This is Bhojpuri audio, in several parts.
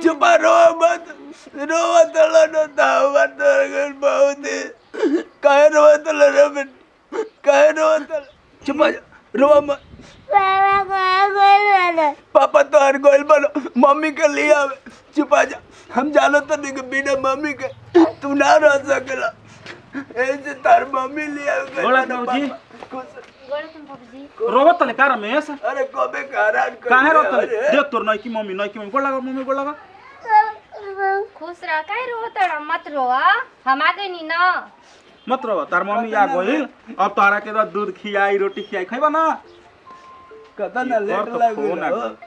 चुप रो मत रो मत लो दाव मत बहुत काहे रो मत रो बेट काहे रो मत चुप रो मत पापा कहाँ गइल बाड़े? पापा तो हर गोल बोलो मम्मी के लिए आवे चुप आ जा हम जानो तो नहीं कि बिना मम्मी के तू ना रह सकेला ऐसे तार मम्मी ले आवे बोला बाबूजी। गोड़ तुम बाबूजी रोबत तले का रमेश अरे कबे का हैरान कर काहे दिया, रोत तले अरे। देख तोर नई की मम्मी नई की मम्मी गोड़ लगा मम्मी गोड़ लगा खुश रह काहे रो तोरा मत रो हम आ गइनी ना मत रो तार मम्मी आ गइल अब तारा के तो दूध खियाई रोटी खियाई खइबा ना कता ना कर लेट तो लग फोन आ गइल गइल।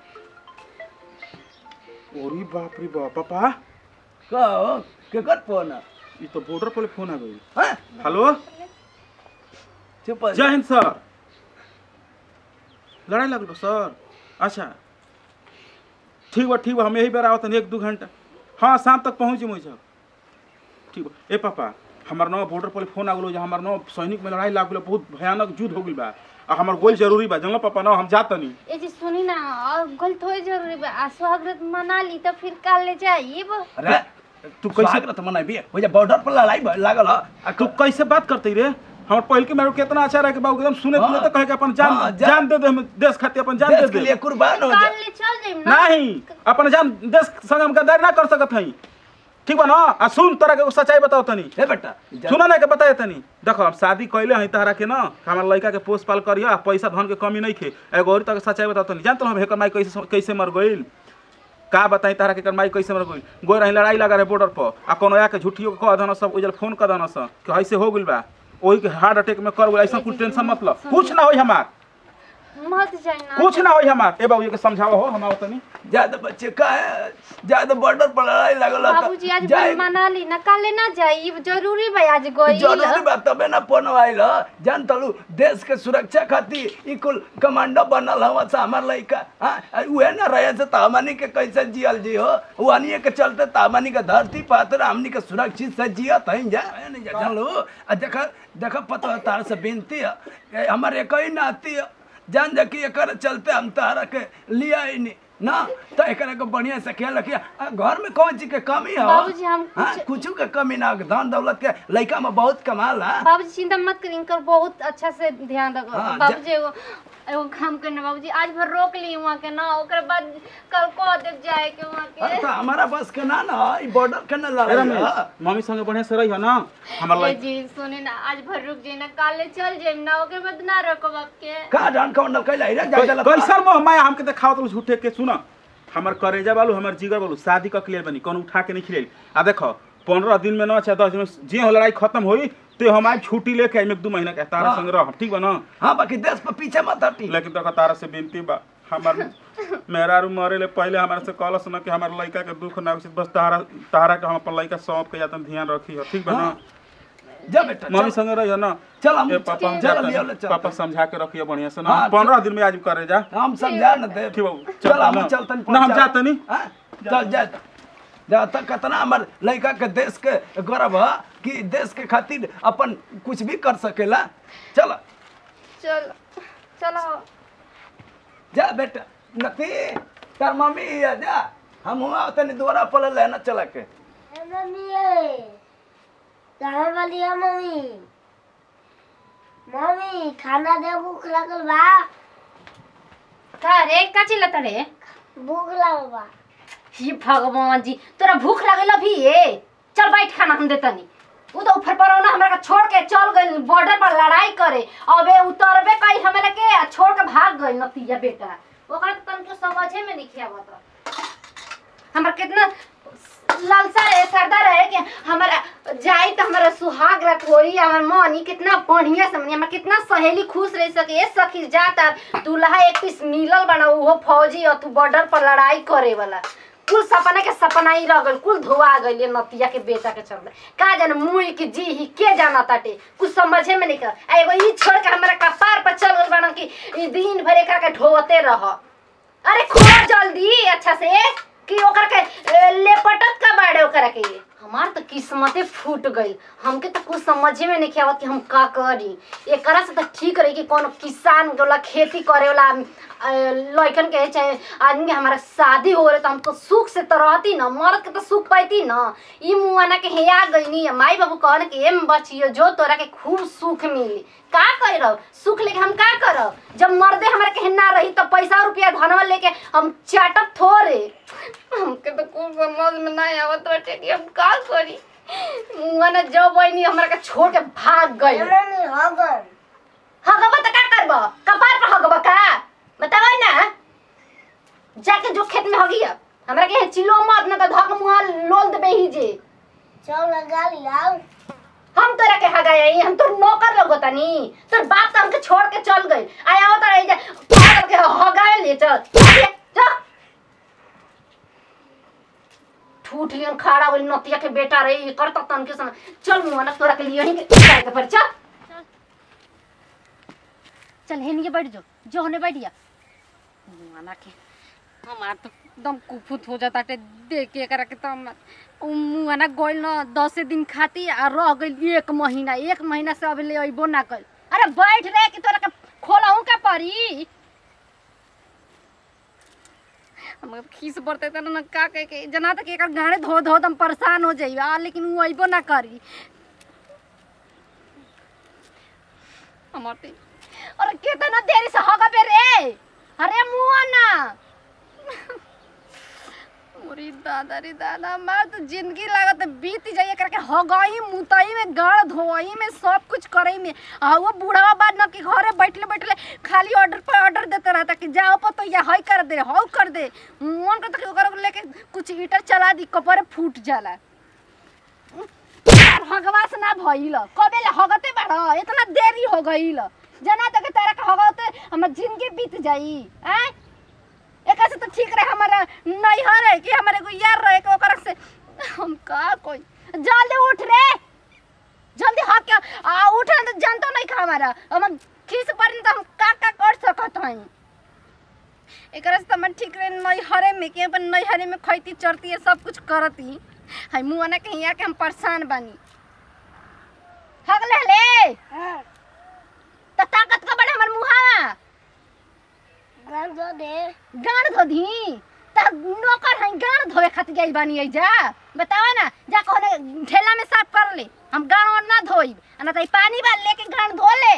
ओरी बाप रे बाप पापा का हो के कर फोन ई तो बॉर्डर पर फोन आ गइल हां हेलो चुप आ जय जा हिंद सर लड़ाई लगल बा सर अच्छा ठीक बा ठीक बा हम यही बेर आवत एक दू घंटा हाँ शाम तक पहुँच मुझ ठीक बा ए पापा हमार नवा बॉर्डर पर फोन आ गलो जे हमार नवा सैनिक में लड़ाई लाग गलो बहुत भयानक युद्ध हो गइल बा आ हमार गोल जरूरी बा जानलो पापा ना हम जातनी ए जी सुनी ना और गल थोड़ी जरूरी बा आ स्वागत मना ली तो फिर काल ले जाइब अरे तू कैसे स्वागत मनाबी हो जा बॉर्डर पर लड़ाई भ- लागल ह आ तू कैसे बात करते रे हमार पहल के मेरे कितना अच्छा रहे कि बाबू एकदम सुने हाँ। सुने तो कहे कि अपन जान हाँ, जा- जान दे दे हम देश खातिर अपन जान दे देश के दे लिए कुर्बान हो काल जा ले चल जाइब ना नहीं अपन जान देश संग हम गद्दारी ना कर सकत हई ठीक बा ना आ सुन तोरा के एगो सच्चाई बताओ तनी ए बेटा जा- सुना ना के बताए तनी देखो हम शादी कैले हई तहरा के ना हमार लड़का के पोस पाल करिया पैसा धन के कमी नहीं खे एगो और तक सच्चाई बताओ तनी जानत हम हेकर माई कैसे कैसे मर गइल का बताई तारा के एकर माई कैसे मर गइल गोई रही लड़ाई लगा रहे बॉर्डर पर आ कोनो आके झूठियो के कह दन सब उजल फोन कर दन सब कि ऐसे हो गइल बा ओही के हार्ट अटैक में कर गइल ऐसा कुछ टेंशन मतलब कुछ ना होई हमार मत जाई ना कुछ ना होई हमार ए बाबू के समझाओ हो हम आओ तनी ज्यादा बच्चे का है ज्यादा बॉर्डर पर लड़ाई लागल ह त बाबूजी आज जाए- बल मना ली ना काल ले ना जाइब जरूरी बा आज गइल जरूरी बात तबे ना फोन आइल ह। जान तलू देश के सुरक्षा खातिर ई कुल कमांडो बनल हवा से हमार लइका हां उहे ना रहे से तामानी के कैसे जियल जी हो वानिए के चलते तामानी के धरती पात्र हमनी के सुरक्षित से जियत हई जा नहीं जा जान लो आ देख देख पता तार से विनती है ए, हमर एक ही नाती है जान जा कि एकर चलते हम तारा के लिया ही नहीं ना तो एकरा के बढ़िया से ख्याल रखिए आ, घर में कौन चीज के कमी है बाबूजी, हम हाँ, कुछ- कुछ के कमी ना धन दौलत के लइका में बहुत कमाल है बाबूजी चिंता मत करी इनकर बहुत अच्छा से ध्यान रखो हाँ, बाबूजी एगो एगो काम करना बाबूजी आज भर रोक ली वहाँ के ना ओकर बाद कल को देख जाए के वहाँ अरे के तो हमारा बस के ना ना ई बॉर्डर के ना ए लड़ाई रमेश है। मम्मी संगे बढ़िया से रही हो ना हमार ए लाइफ जी सुने ना आज भर रुक जाए ना काले चल जाए ना ओकर बाद ना रखो बाप के का जान कौन कैला रे जा जा कैसर मोह माया हमके तो खावत झूठे के सुना हमार करेजा बालू हमार जिगर बालू शादी का क्लियर बनी कौन उठा के नहीं खिले आ देखो पंद्रह दिन में ना चाहे दस दिन में जे हो लड़ाई खत्म होई तो हम आज छुट्टी लेके आइम एक दू महीना के तारा हाँ। संग रह ठीक बा ना हां बाकी देश पर पीछे मत हटी लेकिन देखो तारा से विनती बा हमार मेहरा रू मरे ले पहले हमारे से कहलस ना कि हमार लड़का के दुख ना होई, बस तारा तारा के हम अपन लड़का सौंप के जातन ध्यान रखी हो ठीक बा ना जा बेटा मम्मी चल। संग रही हो ना चल हम ए पापा हम चल लियो ले जातन चल पापा समझा के रखियो बढ़िया से ना हाँ, पंद्रह दिन में आज करे जा हम समझा न दे ठीक बाबू, चल चल हम ना। चलतन ना, हम जातनी। हां चल जा जा तक कितना हमर लइका के देश के गर्व है कि देश के खातिर अपन कुछ भी कर सकेला चल चल चलो जा बेटा नती तार मम्मी है जा हम हुआ तनी दोबारा पल लेना चला के मम्मी कहाँ वाली है मम्मी मम्मी खाना दे भूख लगल बा का रे का चिल्लत रे भूख लगल बा हे भगवान जी तोरा भूख लागल अभी ये चल बैठ खाना हम देतनी उ तो ऊपर पर ना हमरा के छोड़ के चल गइल बॉर्डर पर लड़ाई करे अबे उतरबे कई हमरा के आ छोड़ के भाग गइल नतिया बेटा ओकरा तो तनको समझे में नहीं आवत हमरा कितना लालसा रहे सरदा रहे कि हमारा जाई तो हमारा सुहाग रात होई हमार मनी कितना बढ़िया समझी हमार कितना सहेली खुश रह सके ए सखी जाता दूल्हा एक पीस मिलल बना उहो फौजी और तू बॉर्डर पर लड़ाई करे वाला कुल सपना के सपना ही रह गइल कुल धोआ गइल ये नतिया के बेटा के चलते का जाने मुई के जी ही के जाना ताटे कुछ समझे में नहीं कर आ एगो ई छोड़ के हमरा कपार पर चल गइल बना कि ई दिन भर एकरा के ढोते रह अरे खोल जल्दी अच्छा से कि ओकरा के ए, लेपटत का बाड़े ओकरा के हमार तो किस्मते फूट गई हमके तो कुछ समझे में नहीं आवत कि हम का करी एकरा से तो ठीक रही कि कोनो किसान वाला खेती करे वाला अ, लड़कन के चाहे आदमी के हमारा शादी हो रहे तो हम तो सुख से तो रहती ना मर्द के तो सुख पाती ना ई मुआना के हेया गईनी माई बाबू कहन कि एम बचियो जो तोरा के खूब सुख मिली का करे रहो सुख लेके हम का करब जब मर्दे हमारे के ना रही तो पैसा रुपया धनवा लेके हम चाटब थोड़े हमके तो कुछ समझ में नहीं आवत बाटे कि हम का करी मुआना जब बहनी हमरा के छोड़ के भाग गई ए मम्मी हगन हगबा त का करब कपार पर हगबा का बतावा ना जाके जो खेत में हगिया हमरा के चिलो मत ना त धक मुहा लोल देबे ही जे चल गाली आओ हम तोरा के हगाई हम तोर नौकर लगोतानी तोर बाप तो हमके छोड़ के चल गई आया हो तोरा जा पागल के हगाए ले चल चल चल ठूठ लियन खड़ा होई नतिया के बेटा रे ये करता तन के समय चल मुआ ना तोरा के लिए यहीं के जाए के पर चल चल हेनी के बैठ जो जो होने बैठ गया मुआना के हमार तो एकदम कुफुत हो जाता टे देख के एकरा के तो हम मुआना गोइल न दसे दिन खाती आ रह गइल एक महीना एक महीना से अभी ले अइबो ना कइल अरे बैठ रे कि तोरा के खोलहूं का परी हम खीस पड़ते त न का कह के जना तक एकर गाड़े धो धो हम परेशान हो जाइबा लेकिन वो अइबो ना करी हमर ते अरे कितना देरी से होगा बे रे अरे मुआ ना मोरी दादा रे दादा मैं तो जिंदगी लागत बीत जाइए करके हो गई मुतई में गड़ धोई में सब कुछ करई में आ वो बूढ़ा बाद न कि घरे बैठले बैठले खाली ऑर्डर पर ऑर्डर देते रहता कि जाओ पर तो या हई कर दे हौ कर दे मन करता कि ओकरा लेके कुछ ईटर चला दी कपड़े फूट जाला हगवास ना भइल कबे ले हगते बाड़ इतना देरी हो गइल जना तक तेरा के हगते हमर जिंदगी बीत जाई हैं एक से तो ठीक रहे हमारा नैहर है कि हमारे को यार रहे कि ओकरा से हम का कोई जल्दी उठ रे जल्दी हक के आ उठ तो जानतो नहीं खा हमारा हम खीस पर तो हम का का कर सकत हई एकरा से तो मैं ठीक रहे नैहरे में के अपन नैहरे में खैती चढ़ती है सब कुछ करती हाय मुआ ना कहीं आके हम परेशान बानी हग ले ले त ताकत का बड़े हमर मुहा गान दो दे गाड़ धो दी त नौकर है गाड़ धोए खातिर गई बानी आई जा बतावा ना जा कहने ठेला में साफ कर ले हम गाड़ और ना धोई ना त ई पानी बाल लेके गाड़ धो ले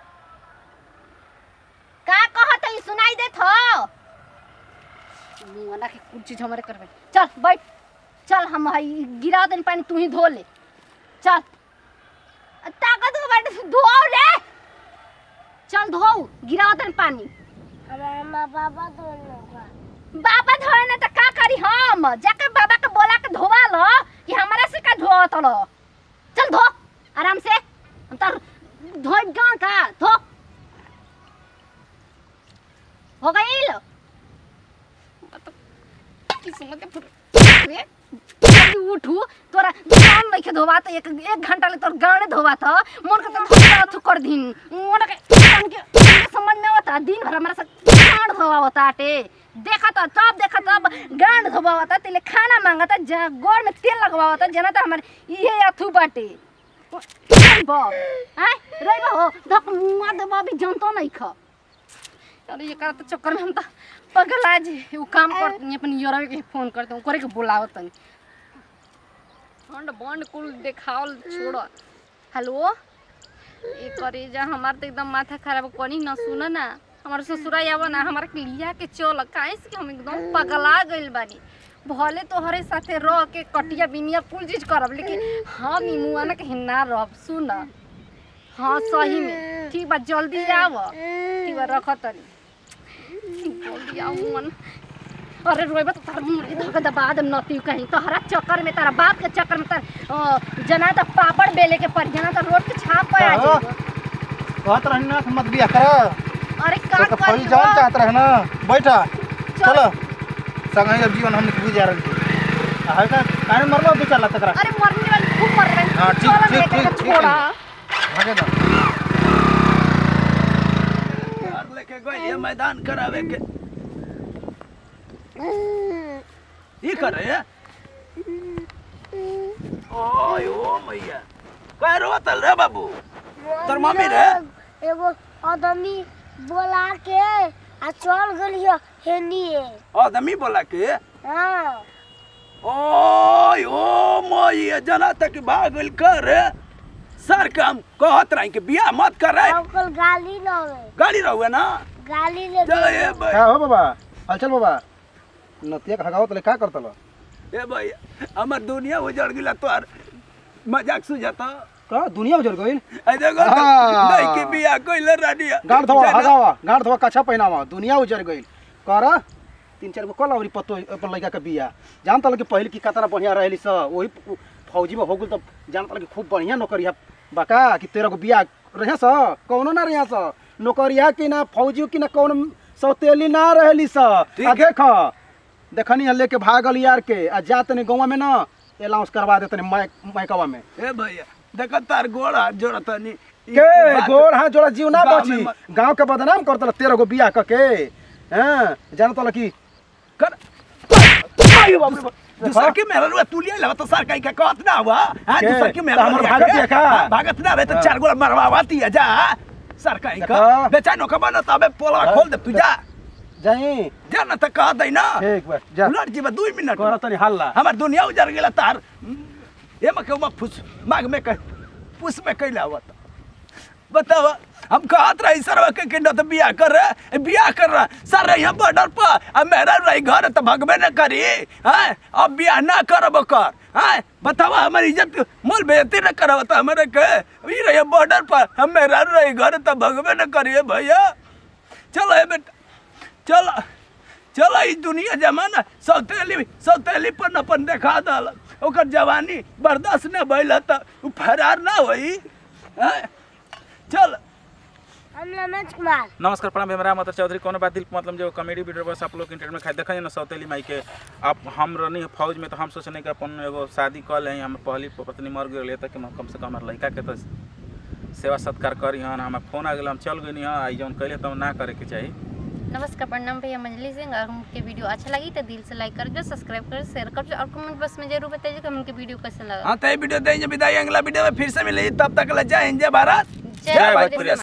का कहत है सुनाई देत हो मुआना के कुछ चीज हमारे करबे चल बैठ चल हम हई गिरा देन पानी तू ही धो ले चल ताकत के बैठ धो ले चल धो गिरा देन पानी हमारा माँ बाबा दोनों का बाबा धोए ने त का करी हम जाके बाबा के बोला के धोवा लो कि हमरा से का धोत लो चल धो आराम से हम तर धोई गान का धो हो गइल किस्मत के फुट रे जल्दी उठू तोरा दुकान नहीं के धोवा तो एक एक घंटा ले तोर गाने धोवा था मन के तो धोवा अथु कर दिन मन के मन के के समझ में होता दिन भर हमारा से गांड धोवा होता आटे देखा तो तब देखा तब गांड धोवा होता तेले खाना मांगता जा गोड़ में तेल लगवा होता जना तो हमारे ये अथु बाटे बा आय रे बा हो धक मुआ देबा भी जानतो नहीं खा अरे ये करत चक्कर में हम तो पगल आज वो काम करती अपन योरवे के फोन करते करे के बुलाओ तनी ठंड बंड कुल देखावल छोड़ हेलो ये करे जा हमार तो एकदम माथा खराब कनी ना सुन ना हमार ससुरा आवा ना हमारा के लिया के चल काहे से कि हम एकदम पगला गइल बानी भले तोहरे साथे रह के कटिया बिनिया कुल चीज करब लेकिन हम ई मुआ ना कहीं ना रहब सुन हाँ सही में ठीक बा जल्दी आव ठीक बा रख तनी जल्दी आओ मन अरे रोइबा तो तार मुड़ी धक दबा दम नती कहीं तोहरा चक्कर में तारा बाप के चक्कर में तार अ, जना तो पापड़ बेले के पर जना तो रोड के छाप पे आ हाँ। जाइबो कहत रही ना कि मत बिया कर अरे का तो करी फौजी जान चाहत रहे ना बैठा चलो संगे जब जीवन हमने के गुजार रही है का काहे मरलो दो चार लाख तक अरे मरने वाली खूब मर रहे हाँ, ठीक, चलो ठीक, लेके ठीक, के ठीक है। छोड़ा भागे दो यार लेके गई ये मैदान करावे के ई करे ओय ओ मैया कह रोतल रे बाबू तोर मम्मी रे एगो आदमी बोला के आ चल गेलियो हेनिए आदमी बोला के हाँ ओय ओ मैया जना तक भाग गइल कर सर काम कहत रही के बियाह मत कर रे अंकल गाली न होवे गाड़ी रहुए ना गाली ले जय भाई का हो बाबा हलचल बाबा नतिया का हगावत ले का करतल ए भाई हमर दुनिया उजड़ गेला तोर मजाक सुझाता का दुनिया उजड़ गइल ए देखो हाँ। नहीं के बियाह कइले रानिया गांठ धवा हगावा गांठ धवा कच्छा पहिनावा दुनिया उजड़ गइल कर तीन चार गो कल अवरी पत्तो अपन लड़का के बिया जान तल कि पहले की कतना बढ़िया रहली स वही फौजी में हो गेल तब जान तल कि खूब बढ़िया नौकरिया बाका कि तेरह गो बिया रहे स कौनो ना रहे स नौकरिया कि ना फौजी कि ना कौन सौतेली ना रहली स ठीक आ है। देख देखनी है लेके भागल यार के आ जा तनी गौवा में ना अलाउंस करवा दे तनी मैकवा में ए भैया देखो तार गोड़ हाथ जोड़ता नहीं के गोड़ हाथ जोड़ा जीव ना गाँव में बची मत- गांव के बदनाम करतल तेरह गो बियाह क के हैं जानतल कि कर आयो बाप रे बाप। दूसर के मेहरल हुआ तू लिया लगा तो सर कहीं का कहत ना हुआ हां के? दूसर के तो मेहरल हमर लिया भागत के? है का? हाँ, भागत ना रहे तो चार गोला मरवाती है जा सर कहीं का देखा? बेचा नो कबा ना तबे पोला खोल दे तू जा जाई जा ना तो कह दे ना ठीक बा जा उलट जी दू मिनट कर तनी हल्ला हमार दुनिया उजड़ गेला तार ए म के फुस माग में कह पुस में कैला हुआ था बताओ हम कहत रही सर के किंडो तो बियाह कर रहे बियाह कर रहा सर यहाँ बॉर्डर पर अब मेरा रही घर तो भगबे न करी हैं अब बियाह ना करब कर हैं बताओ हमारी इज्जत मोल बेइज्जती न करब तो हमारे के ई रही बॉर्डर पर हम मेरा रही घर तो भगबे न करिए भैया चलो ए बेटा चलो चलो ई दुनिया जमाना सौतेली सौतेली पर अपन देखा दल ओकर जवानी बर्दाश्त न भइल त उ फरार ना होई हैं? चल हम रमेश कुमार नमस्कार प्रणाम हमरा मतलब चौधरी कोनो बात दिल मतलब जो कॉमेडी वीडियो बस आप लोग इंटरनेट में खाई देखा ना सौतेली माई के अब हम रहनी फौज में तो हम सोचने कि अपन एगो शादी कर ले हम पहली पत्नी मर गई तक कम से कम हमारे लड़का के तो सेवा सत्कार करी हन हमारा फोन आ गया हम चल गई हाँ आई जौन कैले तो ना करे के चाहिए नमस्कार प्रणाम भैया मंजलि सिंह अगर हमके वीडियो अच्छा लगी तो दिल से लाइक कर दो सब्सक्राइब कर शेयर कर दो और कमेंट बॉक्स में जरूर बताइए कि हमके वीडियो कैसा लगा हाँ तो ये वीडियो देंगे विदाई अगला वीडियो में फिर से मिलेगी तब तक ले जय हिंद जय भारत जय भोजपुरी।